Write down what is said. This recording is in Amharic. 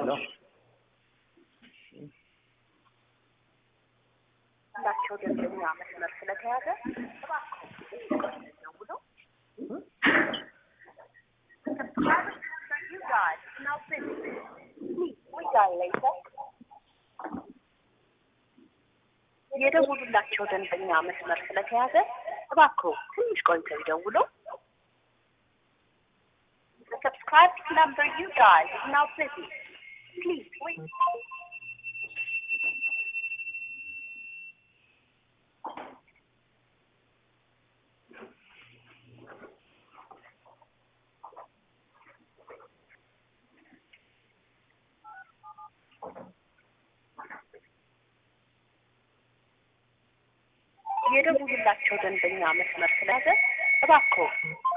ሄሎ ላቸው ደንበኛ መስመር ስለተያዘ እባክዎ ደውለው You guys, now please, please, we got later. የደውሉላቸው ደንበኛ መስመር ስለተያዘ እባክዎ ትንሽ ቆይተው ይደውሉ። The subscribed number you dialed is now busy. Please wait. የደውሉላቸው ደንበኛ መስመር ስለያዘ እባክዎ